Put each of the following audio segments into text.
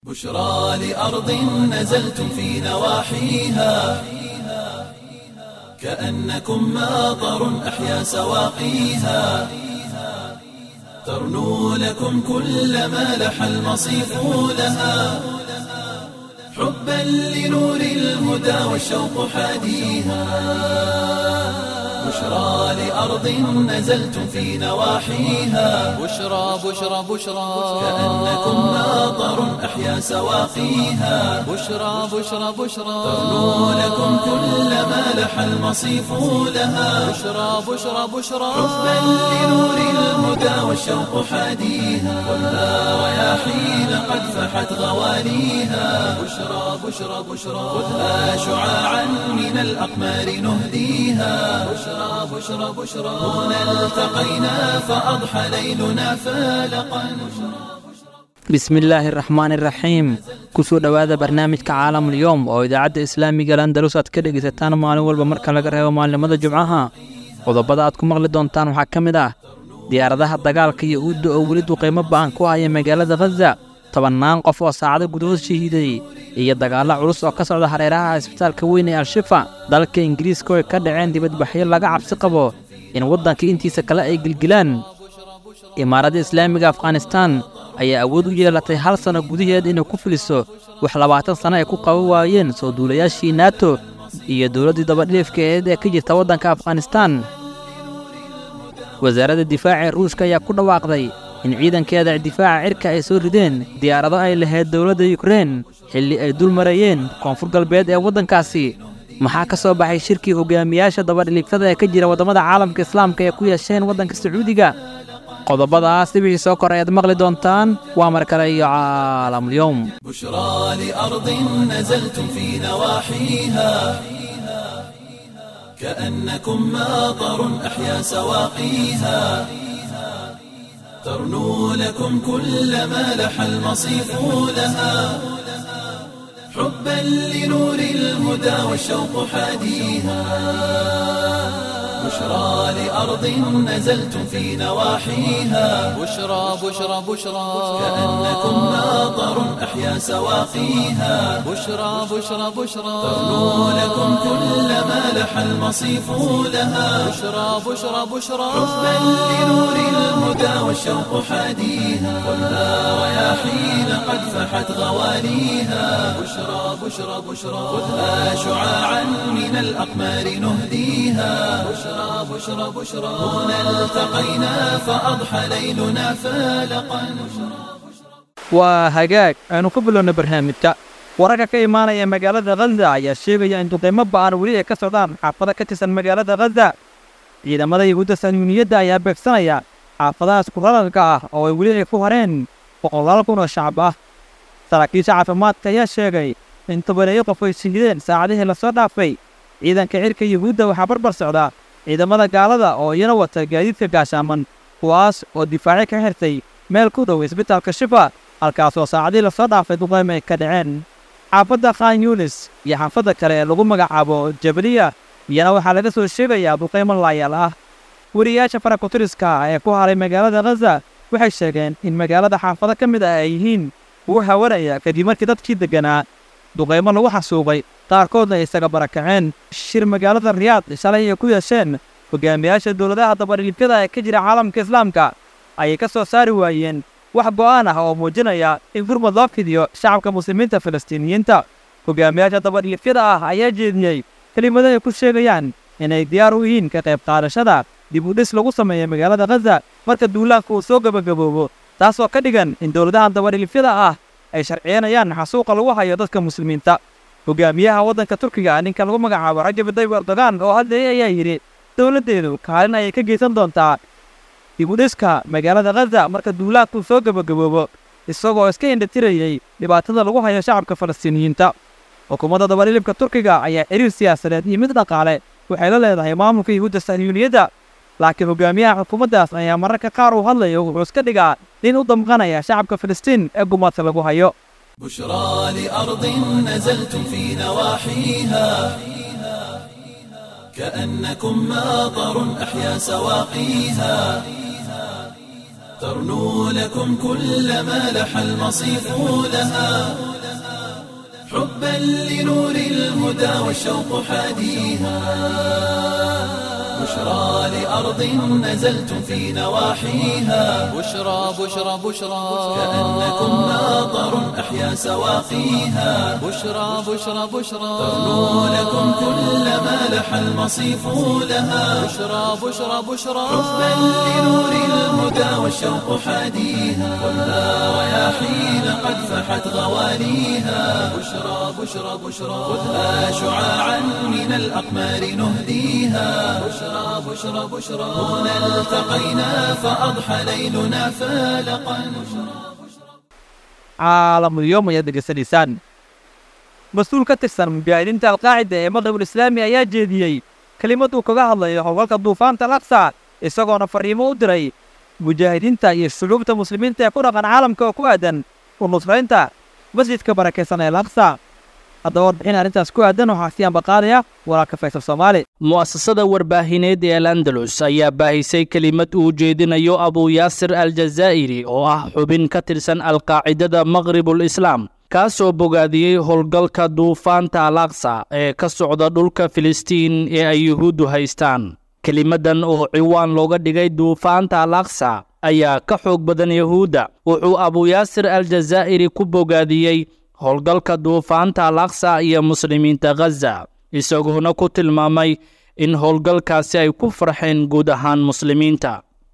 بشرى لأرض نزلتم في نواحيها كأنكم ماطر أحيا سواقيها ترنو لكم كل ما لح المصيف لها حبا لنور الهدى والشوق حاديها بشرى لأرض نزلتم في نواحيها بشرى بشرى بشرى كأنكم ماطر أحيا سواقيها بشرى بشرى بشرى ترنو لكم كل ما لح المصيف لها بشرى بشرى بشرى حبا لنور الهدى والشوق حاديها خذها رياحين قد فحت غواليها بشرى بشرى بشرى خذها شعاعا من الأقمار نهديها بشرى بشرى بشرى هنا التقينا فأضحى ليلنا فالقا bismillaahi araxmaan iraxiim kusoo dhowaada barnaamijka caalamulyoom oo idaacadda islaamiga landalus aad ka dhegaysataan maalin walba marka laga reebo maalinimada jumcaha qodobada aad ku maqli doontaan waxaa ka mid ah diyaaradaha dagaalka iyo uudda oo weli duqaymo ba'an ku haya magaalada khaza tobannaan qof oo saacado gudahood shahiiday iyo dagaallo culus oo ka socda hareeraha isbitaalka weyn ee al-shifa dalka ingiriiska oo ay ka dhaceen dibadbaxyo laga cabsi qabo in waddanka intiisa kale ay gilgilaan imaaradda islaamiga afghanistaan ayaa awood u yeelatay hal sanno gudaheed inay ku filiso wax labaatan sanno ay ku qaban waayeen soo duulayaashii nato iyo dowladdii dabadhiifkeed ee ka jirta waddanka afghanistaan wasaaradda difaaca ee ruushka ayaa ku dhawaaqday in ciidankeeda difaaca cirka ay soo rideen diyaarado ay lahayd dowladda yukrein xilli ay dul marayeen koonfur galbeed ee waddankaasi maxaa ka soo baxay shirkii hogaamiyaasha dabadhiliiftada ee ka jira waddamada caalamka islaamka ee ku yeesheen waddanka sacuudiga qodobadaas dibixii soo kor ayaad maqli doontaan waa mar kale iyo caalamulyoom بشرى لأرض نزلتم في نواحيها كأنكم ماطر أحيا سواقيها ترنو لكم كل ما لح المصيف لها حبا لنور الهدى والشوق حاديها بشرى لأرض نزلتم في نواحيها بشرى بشرى بشرى كأنكم ماطر أحيا سواقيها بشرى بشرى بشرى ترنو لكم كل ما لح المصيف لها بشرى بشرى بشرى حبا لنور الهدى والشوق حاديها خذها رياحين قد فحت غواليها بشرى بشرى بشرى خذها شعاعا من الأقمار نهديها بشرى بشرى بشرى هنا التقينا فأضحى ليلنا فالقا waa hagaag aynu ku bilowna barnaamijka wararka ka imaanaya magaalada khaza ayaa sheegaya in duqaymo ba'an weli ay ka socdaan xaafado ka tirsan magaalada khaza ciidamada yahuudda sahyuuniyadda ayaa beegsanaya xaafadahaas kurararka ah oo ay weli ay ku hareen boqolaal kun oo shacab ah saraakiisha caafimaadka ayaa sheegay in tobaneeyo qof ay shahideen saacadihii lasoo dhaafay ciidanka cirka yahuudda waxaa barbar socda ciidamada gaalada oo iyana wata gaadiidka gaashaaman kuwaas oo difaacyo ka xirtay meel ku dhow isbitaalka shifa halkaasoo saacadihii lasoo dhaafay duqaymo ay ka dhaceen xaafadda khan yunis iyo xaafadda kale ee lagu magacaabo jabaliya iyana waxaa laga soo sheegayaa duqaymo laayaal ah weriyaasha farakutiriska ah ee ku haray magaalada khaza waxay sheegeen in magaalada xaafado ka mid ah ay yihiin kuwa hawanaya kadib markii dadkii degganaa duqaymo lagu xasuubay qaarkoodna ay isaga barakaceen shir magaalada riyaad shalay ay ku yeesheen hogaamiyaasha dowladaha dabadhiifyada ee ka jira caalamka islaamka ayay ka soo saari waayeen wax go'aan ah oo muujinaya in gurmud loo fidiyo shacabka muslimiinta falastiiniyiinta hogaamiyaasha dabadhiifyada ah ayaa jeediyey kelimado ay ku sheegayaan inay diyaar u yihiin ka qayb qaadashada dib u dhis lagu sameeyo magaalada khaza marka duulaanka uu soo gebagaboobo taasoo ka dhigan in dowladahan dabadhiifyada ah ay sharciyanayaan xasuuqa lagu hayo dadka muslimiinta hogaamiyaha waddanka turkiga ninka lagu magacaabo rajab tayyib erdogan oo hadleeyay ayaa yidhi dowladdeedu kaalin ayay ka geysan doontaa dib u dhiska magaalada khaza marka duulaanku soo gebagaboobo isagoo iska indhatirayey dhibaatada lagu hayo shacabka falastiiniyiinta xukuumadda dabadhilibka turkiga ayaa xiriir siyaasadeed iyo mid dhaqaale waxay la leedahay maamulka yahuudda sahyuuniyadda laakiin hogaamiyaha xukuumaddaas ayaa mararka qaar uu hadlayo wuxuu iska dhigaa nin u damqanaya shacabka filistiin ee gumaadka lagu hayo بشرى لأرض نزلتم في نواحيها كأنكم ماطر أحيا سواقيها ترنو لكم كل ما لح المصيف لها حبا لنور الهدى والشوق حاديها بشرى لأرض نزلتم في نواحيها بشرى بشرى بشرى كأنكم ناظر أحيا سواقيها بشرى بشرى بشرى ترنو لكم كل ما لح المصيف لها بشرى بشرى بشرى حبا لنور الهدى والشوق حاديها خذها رياحين قد فحت غواليها بشرى بشرى بشرى خذها شعاعا من الأقمار نهديها بشرى بشرى بشرى هنا التقينا فأضحى ليلنا فالقا caalamulyoom ayaad degeysanaysaan mas-uul ka tirsan mubaahidiinta alqaacida ee maqribul islaami ayaa jeediyey kelimad uu kaga hadlayo howlgalka duufaanta alaqsa isagoona farriimo u diray mujaahidiinta iyo shucuubta muslimiinta ee ku dhaqan caalamka oo ku aadan u nusraynta masjidka barakaysan ee alaqsa haddaba warbixin arrintaas ku aadan waxaa sii ambaqaadaya walaalka faysal soomaali mu'asasada warbaahineed ee al andalus ayaa baahisay kelimad uu jeedinayo abu yaasir aljazaa'iri oo ah xubin ka tirsan alqaacidada maqribul islaam kaasoo bogaadiyey howlgalka duufaanta al aqsa ee ka socda dhulka filistiin ee ay yuhuuddu haystaan kelimadan oo ciwaan looga dhigay duufaanta al aqsa ayaa ka xoog badan yuhuudda wuxuu abu yaasir aljazaa'iri ku bogaadiyey howlgalka duufaanta al aqsa iyo muslimiinta khaza isagoona ku tilmaamay in howlgalkaasi ay ku farxeen guud ahaan muslimiinta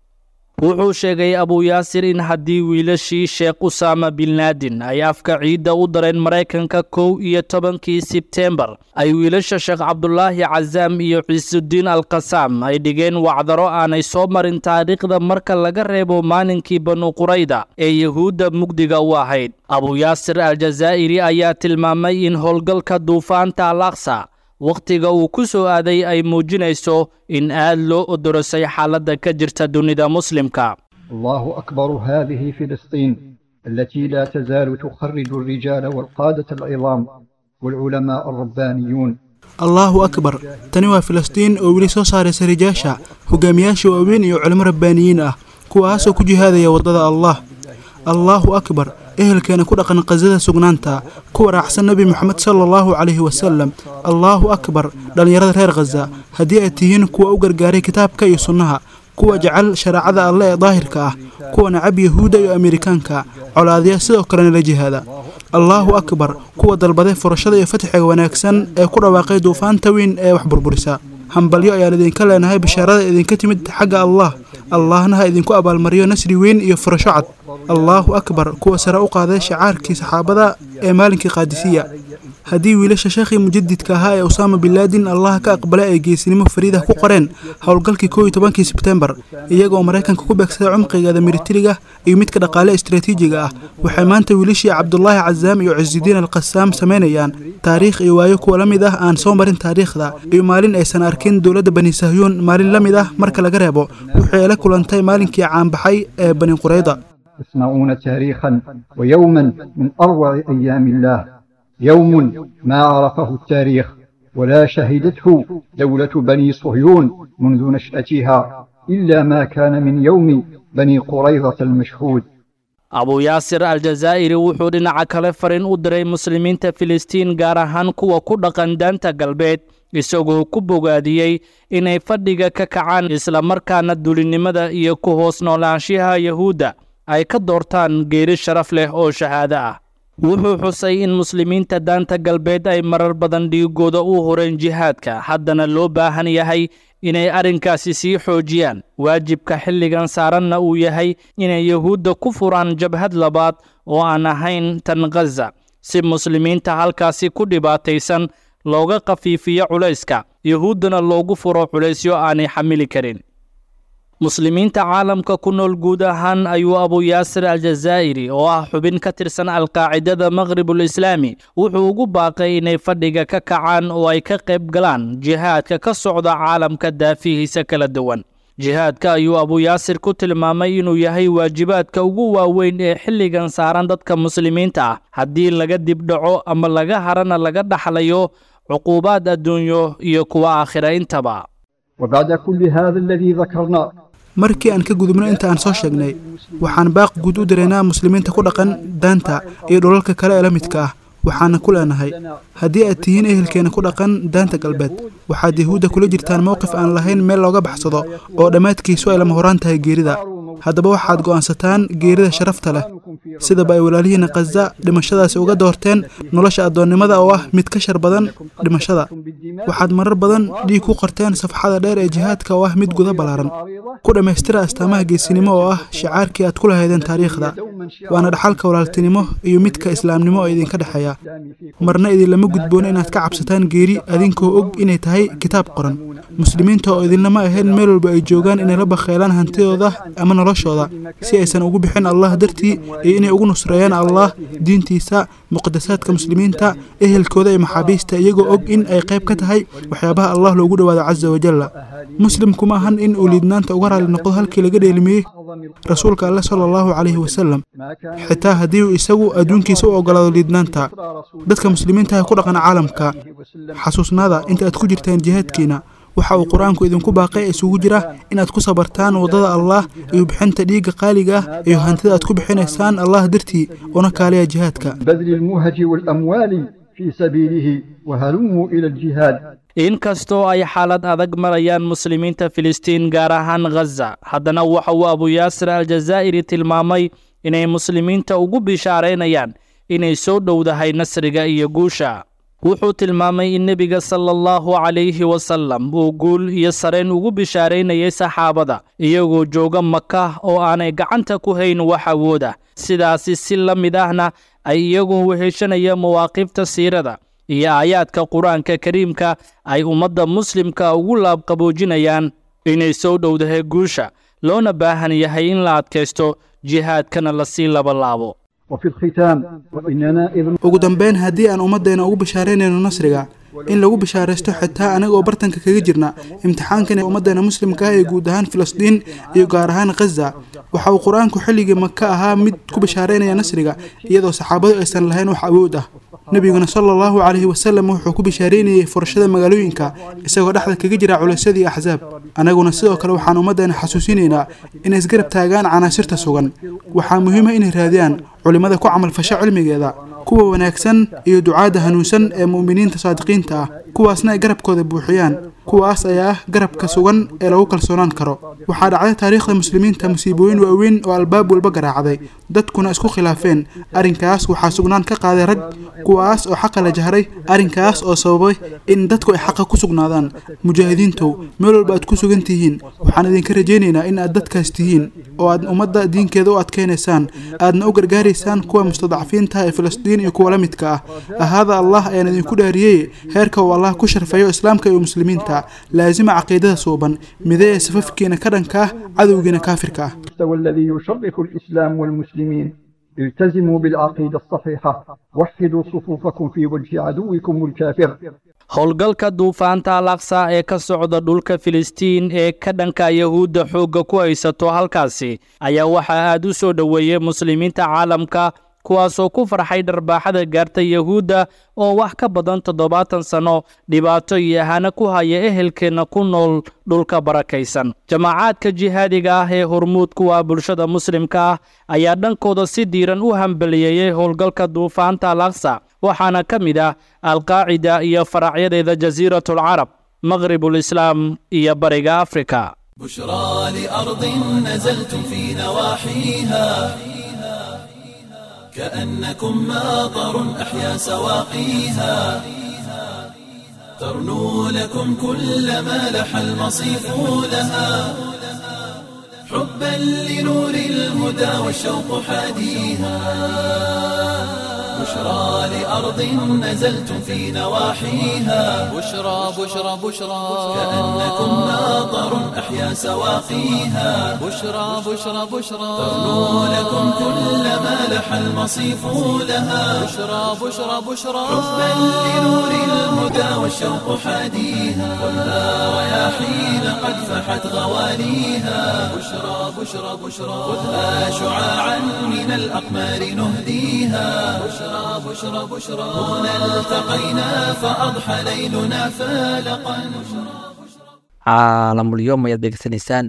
wuxuu sheegay abu yaasir in haddii wiilashii sheekh usaama binlaadin ay afka ciidda u dareen maraykanka kow iyo tobankii sebtembar ay wiilasha sheekh cabdulaahi casaam iyo ciisudiin alkasaam ay dhigeen wacdaro aanay soo marin taariikhda marka laga reebo maalinkii banu qurayda ee yuhuudda mugdiga u ahayd abu yaasir aljazaa'iri ayaa tilmaamay in howlgalka duufaanta al aqsa wakhtiga uu ku soo aaday ay muujinayso in aad loo odorosay xaaladda ka jirta dunida muslimka الله أكبر هذه فلسطين التي لا تزال تخرج الرجال والقادة العظام والعلماء الربانيون allaahu akbar tani waa filistiin oo weli soo saaraysa rijaasha hogaamiyaasha waaweyn iyo culimo rabbaaniyiin ah kuwaasoo ku jihaadaya waddada allah allaahu akbar ehelkeena ku dhaqan qasada sugnaanta kuwa raacsan nebi moxamed sala allahu calayhi wasalam allaahu akbar dhallinyarada reer khaza haddii ay tihiin kuwa u gargaaray kitaabka iyo sunnaha kuwa jecel shareecada alle ee daahirka ah kuwa nacab yahuudda iyo amerikaanka colaadya sidoo kalena la jihaada allaahu akbar kuwa dalbaday furashada iyo fatxiga wanaagsan ee ku dhawaaqay duufaanta weyn ee wax burburisa hambalyo ayaan idinka leenahay bishaarada idinka timid xagga allah allahna ha idinku abaalmariyo nasri weyn iyo furasho cad allaahu akbar kuwa sare u qaaday shacaarkii saxaabada ee maalinkii qaadisiya haddii wiilasha sheekhii mujadidka ahaa ee usaama binlaadin allah ka aqbalay ay geesinimo fariida ku qoreen howlgalkii kow iyo tobankii sebtembar iyagoo maraykanka ku beegsaday cumqigeeda militariga iyo midka dhaqaale istaraatiijiga ah waxay maanta wiilashii cabdulaahi casaam iyo cisudiin alqasaam samaynayaan taariikh iyo waayo kuwa la mid ah aan soo marin taariikhda iyo maalin aysan arkin dowladda bani sahyuun maalin la mid ah marka laga reebo waxay la kulantay maalinkii caanbaxay ee bani qurayda يصنعون تاريخا ويوما من أروع أيام الله يوم ما عرفه التاريخ ولا شهدته دولة بني صهيون منذ نشأتها إلا ما كان من يوم بني قريظة المشهود abu yaasir aljazaa'iri wuxuu dhinaca kale farin u diray muslimiinta filistiin gaar ahaan kuwa ku dhaqan daanta galbeed isagoo ku bogaadiyey inay fadhiga ka kacaan islamarkaana dulinimada iyo ku hoos noolaanshaha yahuudda ay ka doortaan geeri sharaf leh oo shahaado ah wuxuu xusay in muslimiinta daanta galbeed ay marar badan dhiigooda u horeen jihaadka haddana loo baahan yahay inay arrinkaasi sii xoojiyaan waajibka xilligan saaranna uu yahay inay yahuudda ku furaan jabhad labaad oo aan ahayn tan khaza si muslimiinta halkaasi ku dhibaataysan looga khafiifiyo culayska yahuuddana loogu furo culaysyo aanay xamili karin muslimiinta caalamka ku nool guud ahaan ayuu abu yaasir aljazaa'iri oo ah xubin ka tirsan alqaacidada maqhribul islaami wuxuu ugu baaqay inay fadhiga ka kacaan oo ay ka qayb galaan jihaadka ka socda caalamka daafihiisa kala duwan jihaadka ayuu abu yaasir ku tilmaamay inuu yahay waajibaadka ugu waaweyn ee xilligan saaran dadka muslimiinta ah haddii laga dibdhaco ama laga harana laga dhaxlayo cuquubaad adduunyo iyo kuwa aakhira intaba وبعد كل هذا الذي ذكرنا markii aan ka gudubno inta aan soo sheegnay waxaan baaq guud u diraynaa muslimiinta ku dhaqan daanta iyo dhulalka kale ee la midka ah waxaana ku leenahay haddii aad tihiin ehelkeena ku dhaqan daanta galbeed waxaad yahuudda kula jirtaan mowqif aan lahayn meel looga baxsado oo dhammaadkiisu ay lama horaan tahay geerida haddaba waxaad go'aansataan geerida sharafta leh sidaba ay walaalihiina khaza dhimashadaasi uga doorteen nolosha addoonnimada oo ah mid ka shar badan dhimashada waxaad marar badan dhiig ku qorteen safxada dheer ee jihaadka oo ah mid guda ballaaran ku dhammaystira astaamaha geesinimo oo ah shicaarkii aad ku lahaydeen taariikhda waana dhaxalka walaaltinimo iyo midka islaamnimo oo idinka dhexeeya marna idinlama gudboon inaad ka cabsataan geeri adinkoo og inay tahay kitaab qoran muslimiinta oo idinlama ahayn meel walba ay joogaan inay la bakheelaan hantidooda ama noloshooda si aysan ugu bixin allah dartii iyo inay ugu nusreeyaan allah diintiisa muqadasaadka muslimiinta ehelkooda iyo maxaabiista iyagoo og in ay qayb ka tahay waxyaabaha allah loogu dhowaado casa wajalla muslimku ma ahan in uu liidnaanta uga raali noqdo halkii laga dheelimiyey rasuulka alle sala allahu calayhi wasalam xitaa haddii uu isagu adduunkiisa u oggolaado liidnaanta dadka muslimiinta ee ku dhaqan caalamka xasuusnaada inta aad ku jirtaan jihaadkiina waxa uu qur-aanku idinku baaqay isugu jira inaad ku sabartaan waddada allah iyo bixinta dhiigga qaaliga ah iyo hantida aad ku bixinaysaan allah dartii una kaaliya jihaadka بذل المهج والأموال في سبيله وهلموا إلى الجهاد inkastoo ay xaalad adag marayaan muslimiinta filistiin gaar ahaan khaza haddana waxa uu abuyaasir aljazaa'iri tilmaamay inay muslimiinta ugu bishaaraynayaan inay soo dhowdahay nasriga iyo guusha wuxuu tilmaamay in nebiga sala allahu calayhi wasalam uu guul iyo sareen ugu bishaaraynayay saxaabada iyagoo jooga maka oo aanay gacanta ku hayn wax awooda sidaasi si la mid ahna ay iyagoo weheshanaya mawaaqifta siirada iyo aayaadka qur-aanka kariimka ay ummadda muslimka ugu laabqaboojinayaan inay soo dhowdahay guusha loona baahan yahay in la adkaysto jihaadkana lasii labalaabo وفي الختام وإننا إذ ugu dambayn haddii aan ummaddeena ugu bishaaraynayno nasriga in lagu bishaaraysto xitaa anaga oo bartanka kaga jirna imtixaankan ee ummaddeena muslimka ah ee guud ahaan filistiin iyo gaar ahaan khaza waxa uu qur-aanku xilligii maka ahaa mid ku bishaaraynaya nasriga iyadoo saxaabadu aysan lahayn wax awood ah nebiguna sala allahu calayhi wasalam wuxuu ku bishaaraynayey furashada magaalooyinka isagoo dhexda kaga jira culaysyadii axsaab annaguna sidoo kale waxaan ummaddeena xasuusinaynaa inay isgarab taagaan canaasirta sugan waxaa muhiima inay raadiyaan culimmada ku camalfasha cilmigeeda kuwa wanaagsan iyo ducaadda hanuunsan ee mu'miniinta saadiqiinta ah kuwaasna ay garabkooda buuxiyaan kuwaas ayaa ah garabka sugan ee lagu kalsoonaan karo waxaa dhacday taariikhda muslimiinta musiibooyin waaweyn oo albaab walba garaacday dadkuna isku khilaafeen arrinkaas waxaa sugnaan ka qaaday rag kuwaas oo xaqa la jahray arrinkaas oo sababay in dadku ay xaqa ku sugnaadaan mujaahidiintow meel walba aad ku sugan tihiin waxaan idinka rajaynaynaa in aad dadkaas tihiin oo aad ummadda diinkeeda u adkaynaysaan aadna u gargaaraysaan kuwa mustadcafiinta ee filistiin iyo kuwa la midka ah ahaada allah ayaan idinku dhaariyey heerka uu allah ku sharfayo islaamka iyo muslimiinta laasima caqiidada suuban midee safafkiina ka dhanka ah cadowgiina kaafirka ah المستوى الذي يشرف الإسلام والمسلمين التزموا بالعقيدة الصحيحة وحدوا صفوفكم في وجه عدوكم الكافر howlgalka duufaanta al aqsa ee ka socda dhulka filistiin ee ka dhanka yahuudda xoogga ku haysato halkaasi ayaa waxaa aad u soo dhoweeyey muslimiinta caalamka kuwaasoo ku farxay dharbaaxada gaarta yahuudda oo wax ka badan toddobaatan sanno dhibaato iyo ahana ku haya ehelkeenna ku nool dhulka barakaysan jamaacaadka jihaadiga ah ee hormuud kuwa bulshada muslimka ah ayaa dhankooda si diiran u hambaliyeeyey howlgalka duufaanta al aqsa waxaana ka mid ah alqaacida iyo faracyadeeda jasiiratulcarab maqribulislaam iyo bariga afrika بشرى لأرض نزلتم في نواحيها كأنكم ماطر أحيا سواقيها ترنو لكم كل ما لح المصيف لها حبا لنور الهدى والشوق حاديها بشرى لأرض نزلتم في نواحيها بشرى بشرى بشرى كأنكم ماطر أحيا سواقيها بشرى بشرى بشرى ترنو لكم كل ما لح المصيف لها بشرى بشرى بشرى حبا لنور الهدى والشوق حاديها خذها رياحين قد فحت غواليها بشرى بشرى بشرى خذها شعاعا من الأقمار نهديها بشرى بشرى بشرى هنا التقينا فأضحى ليلنا فالقا caalamulyoom ayaad degeysanaysaan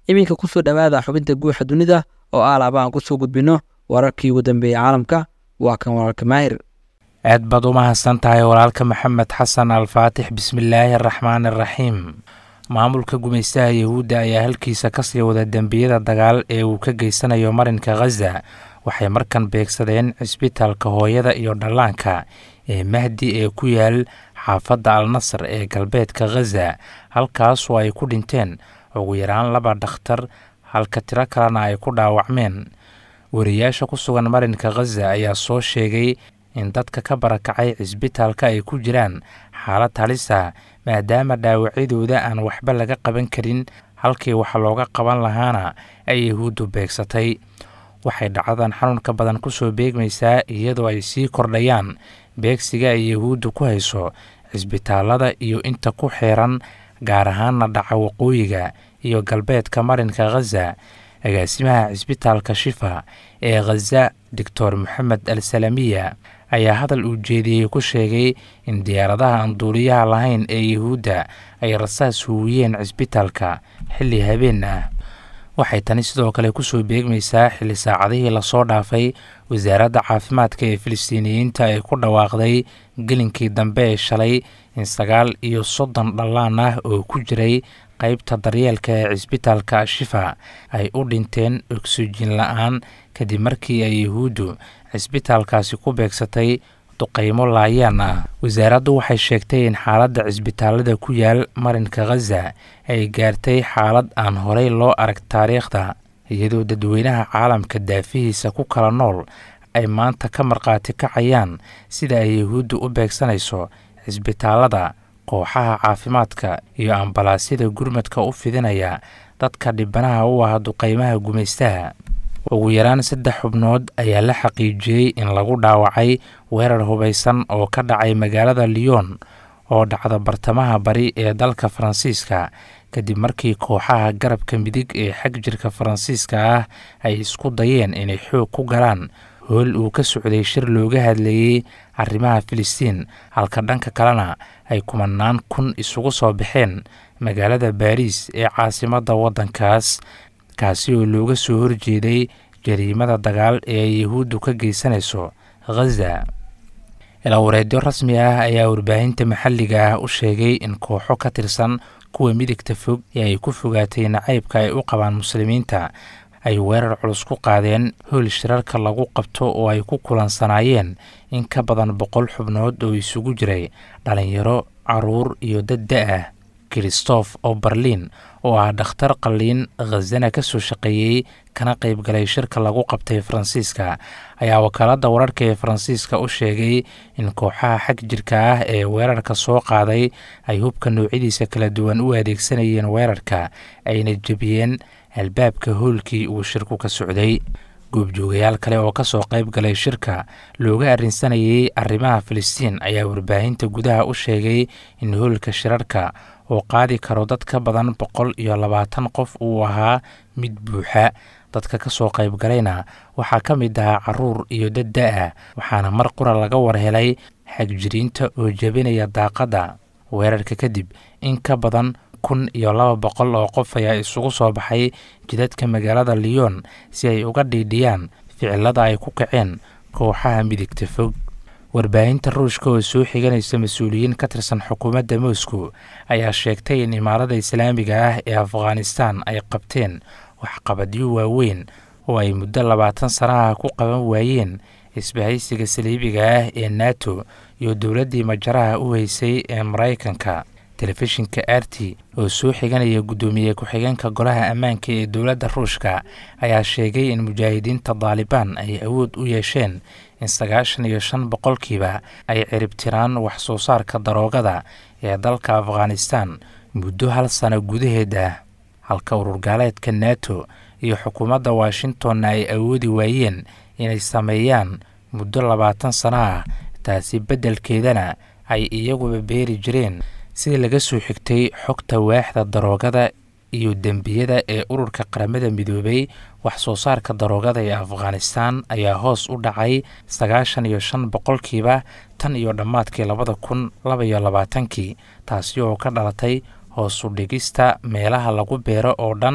iminka kusoo dhowaada xubinta guuxa dunida oo aalaaba aan kusoo gudbino wararkii ugu dambeeyey caalamka waa kan wararka maahir aad baad u mahadsan tahay walaalka maxamed xasan alfaatix bismillaahi araxmaan araxiim maamulka gumaystaha yahuudda ayaa halkiisa kasii wada dembiyada dagaal ee uu ka geysanayo marinka khaza waxay markan beegsadeen cisbitaalka hooyada iyo dhallaanka ee mahdi ee ku yaal xaafadda al nasar ee galbeedka khaza halkaasoo ay ku dhinteen ugu yaraan laba dhakhtar halka tiro kalena ay ku dhaawacmeen wariyaasha ku sugan marinka khaza ayaa soo sheegay in dadka ka barakacay cisbitaalka ay ku jiraan xaalad halis ah maadaama dhaawacyadooda aan waxba laga qaban karin halkii wax looga qaban lahaana ay yahuuddu beegsatay waxay dhacdadan xanuunka badan kusoo beegmaysaa iyadoo ay sii kordhayaan beegsiga ay yahuuddu ku hayso cisbitaalada iyo inta ku xeeran gaar ahaanna dhaca waqooyiga iyo galbeedka marinka khaza agaasimaha cisbitaalka shifa ee khaza doctor moxamed al salamiya ayaa hadal uu jeediyey ku sheegay in diyaaradaha aan duuliyaha lahayn ee yahuudda ay rasaas huwiyeen cisbitaalka xilli habeen ah waxay tani sidoo kale kusoo beegmaysaa xilli saacadihii lasoo dhaafay wasaaradda caafimaadka ee filistiiniyiinta ay ku dhawaaqday gelinkii dambe ee shalay in sagaal iyo soddon dhallaan ah oo ku jiray qaybta daryeelka ee cisbitaalka shifa ay u dhinteen oksijiin la-aan kadib markii ay yahuuddu cisbitaalkaasi ku beegsatay duqaymo laayaan ah wasaaraddu waxay sheegtay in xaaladda cisbitaalada ku yaal marinka khaza ay gaartay xaalad aan horey loo arag taariikhda iyadoo dadweynaha caalamka daafihiisa ku kala nool ay maanta ka markhaati kacayaan sida ay yahuuddu u beegsanayso cisbitaalada kooxaha caafimaadka iyo ambalaasyada gurmadka u fidinaya dadka dhibanaha u ah duqaymaha gumaystaha ugu yaraan saddex xubnood ayaa la xaqiijiyey in lagu dhaawacay weerar hubaysan oo ka dhacay magaalada lyon oo dhacda bartamaha bari ee dalka faransiiska kadib markii kooxaha garabka midig ee xag jirka faransiiska ah ay isku dayeen inay xoog ku galaan hool uu ka socday shir looga hadlayey arrimaha filistiin halka dhanka kalena ay kumanaan kun isugu soo baxeen magaalada baariis ee caasimadda waddankaas kaasi oo looga soo horjeeday jariimada dagaal ee ay yahuuddu ka geysanayso khaza ilaawareedyo rasmi ah ayaa warbaahinta maxalliga ah u sheegay in kooxo ka tirsan kuwa midigta fog ee ay ku fogaatay nacaybka ay u qabaan muslimiinta ay weerar culus ku qaadeen hool shirarka lagu qabto oo ay ku kulansanaayeen in ka badan boqol xubnood oo isugu jiray dhalinyaro caruur iyo dad da-ah christoph oo berliin oo ah dhakhtar qalliin khazana ka soo shaqeeyey kana qayb galay shirka lagu qabtay faransiiska ayaa wakaaladda wararka ee faransiiska u sheegay in kooxaha xag jirka ah ee weerarka soo qaaday ay hubka noocyadiisa kala duwan u adeegsanayeen weerarka ayna jebiyeen albaabka hoolkii uu shirku ka socday goobjoogayaal kale oo ka soo qayb galay shirka looga arrinsanayay arrimaha filistiin ayaa warbaahinta gudaha u sheegay in hoolka shirarka oo qaadi karo dad ka badan boqol iyo labaatan qof uu ahaa mid buuxa dadka ka soo qayb galayna waxaa ka mid ahaa caruur iyo dad da-ah waxaana mar qura laga warhelay xagjiriinta oo jebinaya daaqadda weerarka kadib in ka badan kun iyo laba boqol oo qof ayaa isugu soo baxay jidadka magaalada lyon si ay uga dhiidhiyaan ficilada ay ku kaceen kooxaha midigta fog warbaahinta ruushka oo soo xiganaysa mas-uuliyiin ka tirsan xukuumadda moscow ayaa sheegtay in imaarada islaamiga ah ee afghanistan ay qabteen waxqabadyo waaweyn oo ay muddo labaatan sanaha ku qaban waayeen isbahaysiga saliibiga ah ee nato iyo dowladdii majaraha u heysay ee maraykanka telefishinka arti oo soo xiganaya guddoomiye ku-xigeenka golaha ammaanka ee dowladda ruushka ayaa sheegay in mujaahidiinta daalibaan ay awood u yeesheen in sagaashan iyo shan boqolkiiba ay ciribtiraan wax soo saarka daroogada ee dalka afghanistan muddo hal sano gudaheed ah halka ururgaaleedka nato iyo xukuumadda washingtonna ay awoodi waayeen inay sameeyaan muddo labaatan sano ah taasi beddelkeedana ay iyaguba beeri jireen sida laga soo xigtay xogta waaxda daroogada iyo dembiyada ee ururka qaramada midoobay wax soo saarka daroogada ee afghanistan ayaa hoos u dhacay sagaashan iyo shan boqolkiiba tan iyo dhammaadkii labada kun laba iyo labaatankii taasi oo ka dhalatay hoos u dhigista meelaha lagu beero oo dhan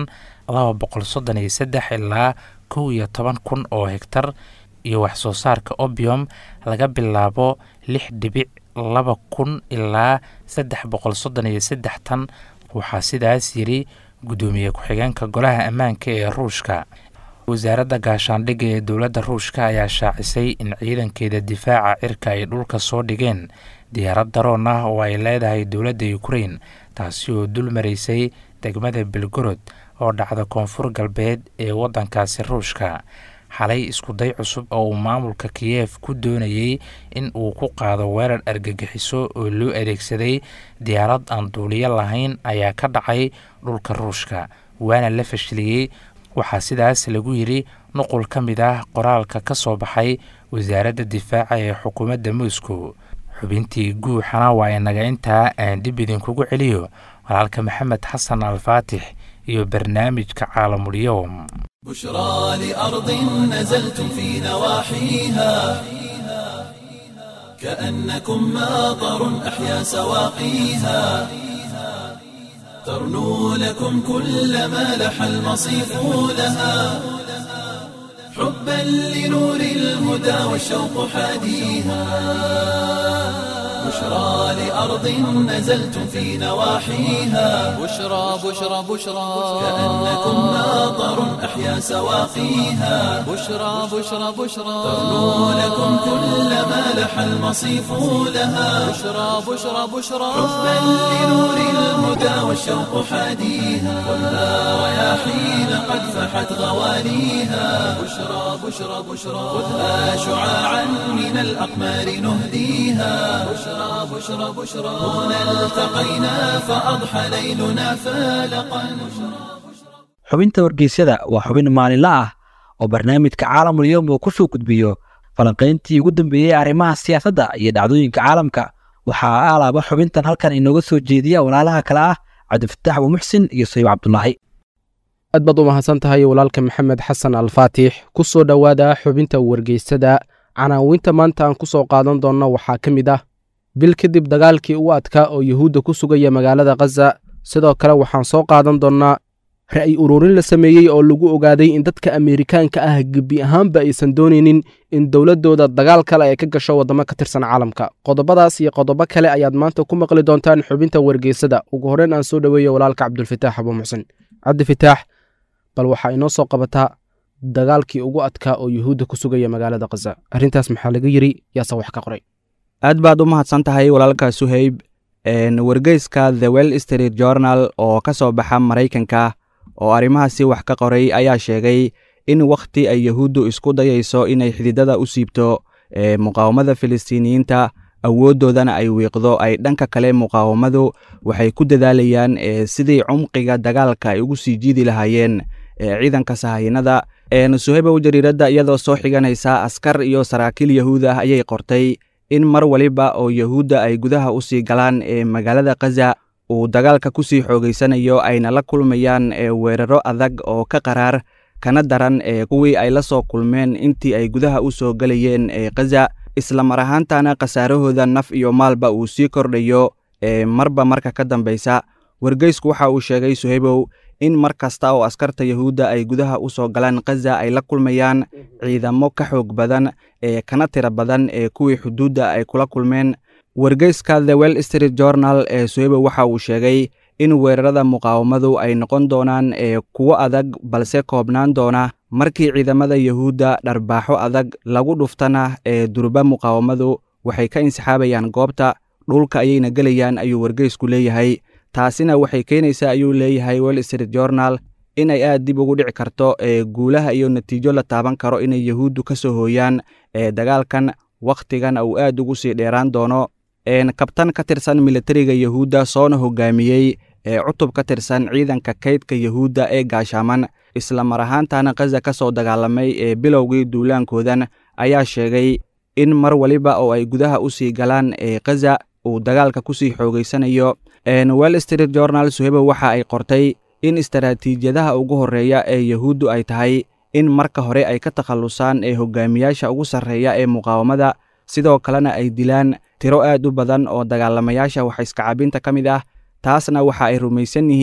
laba boqol soddon iyo saddex ilaa kow iyo toban kun oo hegtar iyo wax soo saarka obium laga bilaabo lix dhibic laba kun ilaa saddex boqol soddon iyo saddex tan waxaa sidaas yidhi guddoomiye ku-xigeenka golaha ammaanka ee ruushka wasaaradda gaashaandhigga ee dowladda ruushka ayaa shaacisay in ciidankeeda difaaca cirka ay dhulka soo dhigeen diyaarad daroon ah oo ay leedahay dowladda ukrain taasi oo dul maraysay degmada belgorod oo dhacda koonfur galbeed ee waddankaasi ruushka xalay iskuday cusub oo uu maamulka kiyef ku doonayey in uu ku qaado weerar argagixiso oo loo adeegsaday diyaarad aan duuliyo lahayn ayaa ka dhacay dhulka ruushka waana la fashiliyey waxaa sidaas lagu yidhi nuqul ka mid ah qoraalka ka soo baxay wasaaradda difaaca ee xukuumadda moscow xubintii guuxana waa inaga intaa aan dib idinkugu celiyo walaalka maxamed xasan alfaatix iyo barnaamijka caalamulyoom بشرى لأرض نزلتم في نواحيها كأنكم ماطر أحيا سواقيها ترنو لكم كل ما لح المصيف لها حبا لنور الهدى والشوق حاديها بشرى لأرض نزلتم في نواحيها بشرى بشرى بشرى كأنكم ماطر أحيا سواقيها بشرى بشرى بشرى ترنو لكم كل ما لح المصيف لها بشرى بشرى بشرى حبا لنور الهدى والشوق حاديها خذها رياحين قد فحت غواليها بشرى بشرى بشرى خذها شعاعا من الأقمار نهديها بشرى بشرى بشرى هنا التقينا فأضحى ليلنا فالقا xubinta wargeysyada waa xubin maalinle ah oo barnaamijka caalamul yowm uu ku soo gudbiyo falanqayntii ugu dambeeyey arrimaha siyaasadda iyo dhacdooyinka caalamka waxaa alaaba xubintan halkan inooga soo jeediya walaalaha kale ah cabdifataax abuumuxsin iyo sayib cabdulaahi aad baad u mahadsan tahay walaalka maxamed xasan alfaatix ku soo dhowaada xubinta wargeysada canaawinta maanta aan ku soo qaadan doonno waxaa ka mid ah bil kadib dagaalkii ugu adkaa oo yuhuudda ku sugaya magaalada khaza sidoo kale waxaan soo qaadan doonnaa ra'yi ururin la sameeyey oo lagu ogaaday in dadka ameerikaanka ah gebi ahaanba aysan doonaynin in dowladdooda dagaal kale ay ka gasho waddamo ka tirsan caalamka qodobadaas iyo qodobo kale ayaad maanta ku maqli doontaan xubinta wargeysada ugu horreyn aan soo dhoweeyo walaalka cabdulfataax abuumuxsin cabdifataax bal waxaa inoo soo qabataa dagaalkii ugu adkaa oo yuhuudda ku sugaya magaalada khaza arrintaas maxaa laga yidri yaase wax ka qoray aad baad u mahadsan tahay walaalka suhayb wargeyska the well street journal oo ka soo baxa maraykanka oo arrimahaasi wax ka qoray ayaa sheegay in wakhti ay yahuuddu isku dayayso inay xididada u siibto muqaawamada filistiiniyiinta awooddoodana ay wiiqdo ay dhanka kale muqaawamadu waxay ku dadaalayaan sidii cumqiga dagaalka ay ugu sii jiidi lahaayeen ciidanka sahayanada suhaybow jariiradda iyadoo soo xiganaysa askar iyo saraakiil yahuud ah ayay qortay in mar waliba oo yahuudda ay gudaha u sii galaan ee magaalada khaza uu dagaalka ku sii xoogaysanayo ayna la kulmayaan weeraro adag oo ka qaraar kana daran ee kuwii ay la soo kulmeen intii ay gudaha u soo gelayeen ee khaza isla mar ahaantana khasaarahooda naf iyo maalba uu sii kordhayo ee marba marka ka dambaysa wargeysku waxa uu sheegay suhaybow in mar kasta oo askarta yahuudda ay gudaha u soo galaan khaza ay la kulmayaan ciidamo ka xoog badan ee kana tira badan ee kuwii xuduudda ay kula kulmeen wargeyska the well street journal ee suhaybow waxa uu sheegay in weerarada muqaawamadu ay noqon doonaan ee kuwo adag balse koobnaan doona markii ciidamada yahuudda dharbaaxo adag lagu dhuftana ee durba muqaawamadu waxay ka insixaabayaan goobta dhulka ayayna gelayaan ayuu wargeysku leeyahay taasina waxay keenaysaa ayuu leeyahay well street journal inay aad dib ugu dhici karto ee guulaha iyo natiijo la taaban karo inay yahuuddu ka soo hooyaan ee dagaalkan wakhtigan uu aad ugu sii dheeraan doono kabtan ka tirsan militariga yahuudda soona hogaamiyey ee cutub ka tirsan ciidanka kaydka yahuudda ee gaashaaman isla mar ahaantana khaza ka soo dagaalamay ee bilowgii duulaankoodan ayaa sheegay in mar waliba oo ay gudaha u sii galaan ee khaza uu dagaalka ku sii xoogaysanayo well street journal suhebo waxa ay qortay in istaraatiijiyadaha ugu horreeya ee yahuuddu ay tahay in marka hore ay ka takhallusaan ee hogaamiyaasha ugu sarreeya ee muqaawamada sidoo kalena ay dilaan tiro aad u badan oo dagaalamayaasha wax iskacabinta ka mid ah taasna waxa ay rumaysan yihiin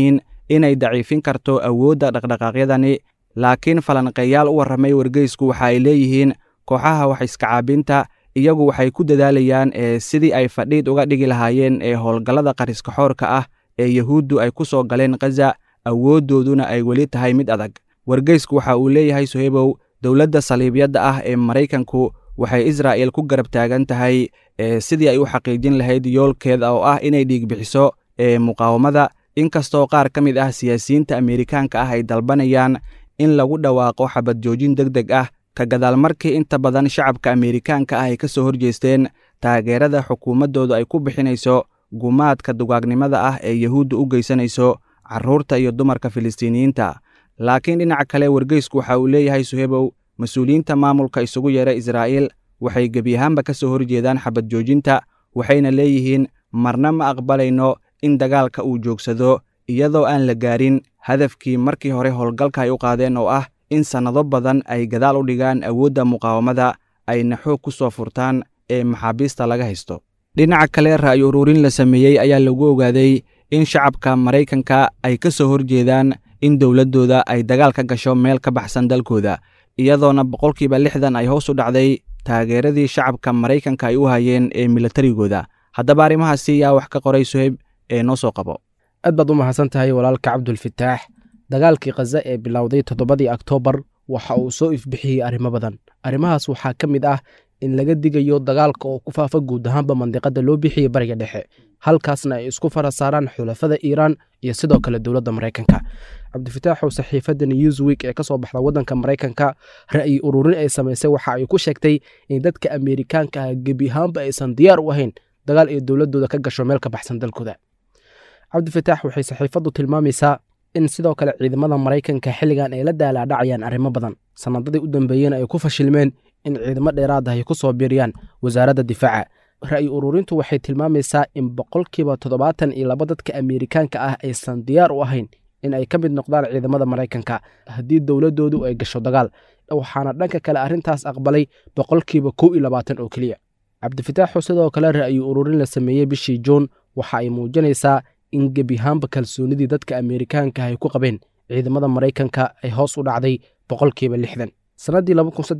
inay daciifin karto awoodda dhaqdhaqaaqyadani laakiin falanqeeyaal u warramay wargeysku waxa ay leeyihiin kooxaha wax iskacaabinta iyagu waxay ku dadaalayaan ee sidii ay fadhiid uga dhigi lahaayeen ee howlgallada qariskaxoorka ah ee yuhuuddu ay ku soo galeen khaza awooddooduna ay weli tahay mid adag wargeysku waxa uu leeyahay sohebow dowladda saliibyadda ah ee maraykanku waxay israa'il ku garab taagan tahay ee sidii ay u xaqiijin lahayd yoolkeeda oo ah inay dhiig bixiso ee muqaawamada inkastoo qaar ka mid ah siyaasiyiinta ameerikaanka ah ay dalbanayaan in lagu dhawaaqo xabad joojin deg deg ah ka gadaal markii inta badan shacabka ameerikaanka ah ay ka soo horjeesteen taageerada xukuumaddoodu ay ku bixinayso gumaadka dugaagnimada ah ee yuhuudda u geysanayso carruurta iyo dumarka filistiiniyiinta laakiin dhinaca kale wargeysku waxa uu leeyahay suhebow mas-uuliyiinta maamulka isugu yeera israa'iil waxay gebi ahaanba ka soo horjeedaan xabad joojinta waxayna leeyihiin marna ma aqbalayno in dagaalka uu joogsado iyadoo aan la gaarin hadafkii markii hore howlgalka ay u qaadeen oo ah in sannado badan ay gadaal u dhigaan awoodda muqaawamada ayna xoog ku soo furtaan ee maxaabiista laga haysto dhinaca kale ra'yi ururin la sameeyey ayaa lagu ogaaday in shacabka maraykanka ay ka soo horjeedaan in dowladdooda ay dagaal ka gasho meel ka baxsan dalkooda iyadoona boqolkiiba lixdan ay hoos u dhacday taageeradii shacabka maraykanka ay u hayeen ee milatarigooda haddaba arrimahaasi yaa wax ka qoray suheyb ee noo soo qabo aad baad u mahadsan tahay walaalka cabdulfitaax dagaalkii khaza ee bilowday toddobadii oktoobar waxa uu soo ifbixiyey arrimo badan arrimahaas waxaa ka mid ah in laga digayo dagaalka oo ku faafa guud ahaanba mandiqada loo bixiyey bariga dhexe halkaasna ay isku fara saaraan xulafada iiraan iyo sidoo kale dowladda maraykanka cabdifitaaxow saxiifadda newsweek ee ka soo baxda waddanka maraykanka ra'yi ururin ay samaysay waxa ay ku sheegtay in dadka ameerikaanka ah gebi ahaanba aysan diyaar u ahayn dagaal ay dowladdooda ka gasho meel ka baxsan dalkooda cabdifitaax waxay saxiifaddu tilmaamaysaa in sidoo kale ciidamada maraykanka xilligan ay la daalaadhacayaan arrimo badan sannadadii u dambeeyeen ay ku fashilmeen in ciidamo dheeraad ah ay ku soo biiriyaan wasaaradda difaaca ra'yi ururintu waxay tilmaamaysaa in boqolkiiba toddobaatan iyo laba dadka ameerikaanka ah aysan diyaar u ahayn in ay ka mid noqdaan ciidamada maraykanka haddii dowladdoodu ay gasho dagaal waxaana dhanka kale arrintaas aqbalay boqolkiiba kow iyo labaatan oo keliya cabdifitaaxu sidoo kale ra'yi ururin la sameeyey bishii juun waxa ay muujinaysaa in gebihaanba kalsoonidii dadka ameerikaanka ay ku qabeen ciidamada maraykanka ay hoos u dhacday boqolkiiba lixdan sannaddii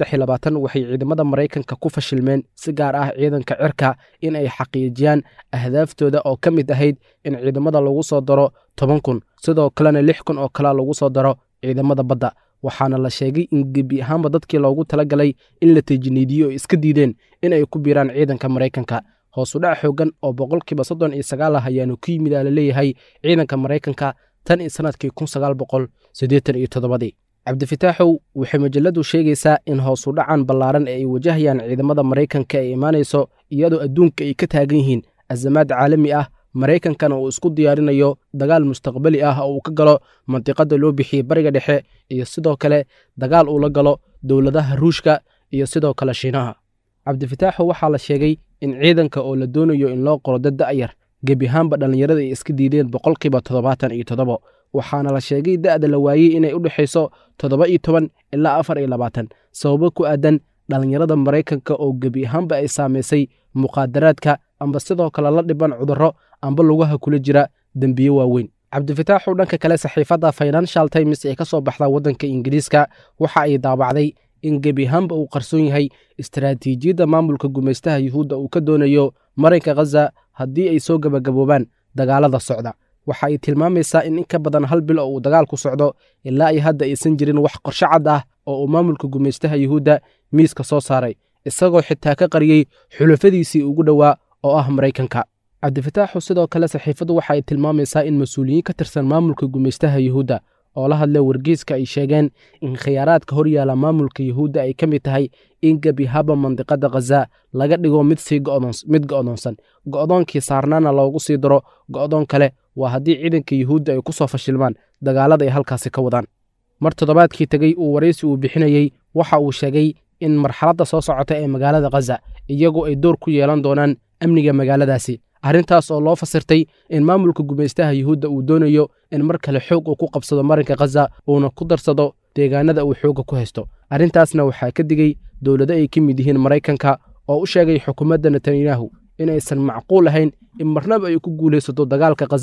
waxay ciidamada maraykanka ku fashilmeen si gaar ah ciidanka cirka in ay xaqiijiyaan ahdaaftooda oo ka mid ahayd in ciidamada lagu soo daro toban kun sidoo kalena lix kun oo kalea lagu soo daro ciidamada badda waxaana la sheegay in gebi ahaanba dadkii loogu talagalay in la tejniidiyo ay iska diideen in ay ku biiraan ciidanka maraykanka hoosudhac xoogan oo boqolkiiba soddon iyo sagaal ah ayaanu ku yimid aa laleeyahay ciidanka maraykanka tan iyo sannadkii kun sagaal boqol siddeetan iyo toddobadii cabdifitaaxow waxay majaladu sheegaysaa in hoosudhacan ballaaran ee ay wajahayaan ciidamada maraykanka ay imaanayso iyadoo adduunka ay ka taagan yihiin azamaad caalami ah maraykankana uu isku diyaarinayo dagaal mustaqbali ah oo uu ka galo mandiqada loo bixiyey bariga dhexe iyo sidoo kale dagaal uu la galo dowladaha ruushka iyo sidoo kale shiinaha cabdifitaaxow waxaa la sheegay in ciidanka oo la doonayo in loo qoro dad da'yar gebi ahaanba dhallinyarada ay iska diideen boqolkiiba toddobaatan iyo toddobo waxaana la sheegay da'da la waayey inay u dhexayso toddoba iyo toban ilaa afar iyo labaatan sababo ku aadan dhallinyarada maraykanka oo gebi ahaanba ay saamaysay muqaadaraadka amba sidoo kale la dhiban cudurro amba lugaha kula jira dembiyo waaweyn cabdifitaaxu dhanka kale saxiifadda financial times ee ka soo baxda waddanka ingiriiska waxa ay daabacday in gebi ahaanba uu qarsoon yahay istaraatiijiyadda maamulka gumaystaha yuhuudda uu ka doonayo marinka khaza haddii ay soo gebagaboobaan dagaalada socda waxa ay tilmaamaysaa in in ka badan hal bil oo uu dagaalku socdo ilaa ay hadda aysan jirin wax qorsho cad ah oo uu maamulka gumaystaha yuhuudda miiska soo saaray isagoo xitaa ka qariyey xulafadiisii ugu dhowaa oo ah maraykanka cabdifitaaxu sidoo kale saxiifaddu waxa ay tilmaamaysaa in mas-uuliyiin ka tirsan maamulka gumaystaha yuhuudda oo la hadlay wargeyska ay sheegeen in khiyaaraadka hor yaala maamulka yuhuudda ay ka mid tahay in gebi haba mandiqada khaza laga dhigo mid sii mid go'doonsan go'doonkii saarnaana loogu sii daro go'doon kale waa haddii ciidanka yuhuudda ay ku soo fashilmaan dagaalada ay halkaasi ka wadaan mar toddobaadkii tegey uu waraysi uu bixinayey waxa uu sheegay in marxaladda soo socota ee magaalada khaza iyagu ay door ku yeelan doonaan amniga magaaladaasi arrintaas oo loo fasirtay in maamulka gumaystaha yuhuudda uu doonayo in mar kale xoog uu ku qabsado marinka khaza uuna ku darsado deegaanada uu xoogga ku haysto arrintaasna waxaa ka digey dowlado ay ka mid yihiin maraykanka oo u sheegay xukuumadda netanyahu inaysan macquul ahayn in marnaba ay ku guulaysato dagaalka khaza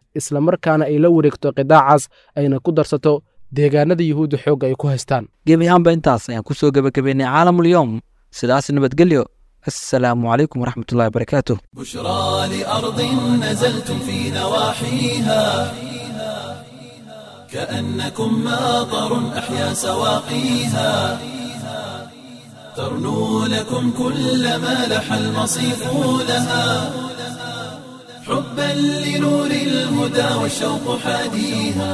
islamarkaana ay la wareegto qidaacaas ayna ku darsato deegaanada yuhuudda xoogga ay ku haystaan gebi ahaanba intaas ayaan ku soo gebagabeynay caalamulyoom sidaas nabadgelyo assalaamu calaykum waraxmatullahi wabarakaatuh بشرى لأرض نزلتم في نواحيها كأنكم ماطر أحيا سواقيها ترنو لكم كل ما لح المصيف لها حبا لنور الهدى والشوق حاديها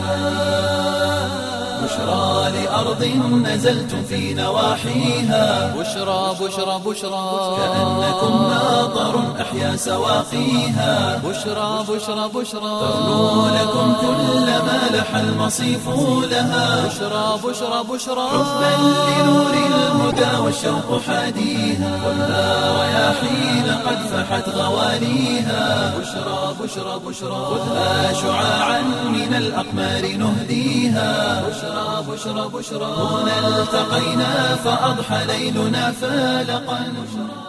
بشرى لأرض نزلتم في نواحيها بشرى بشرى بشرى كأنكم ماطر أحيا سواقيها بشرى بشرى بشرى ترنو لكم كل ما لح المصيف لها بشرى بشرى بشرى حبا لنور الهدى والشوق حاديها والنار رياحين قد فحت غواليها بشرى بشرى بشرى خذها شعاعا من الأقمار نهديها بشرى بشرى بشرى هنا التقينا فأضحى ليلنا فالقا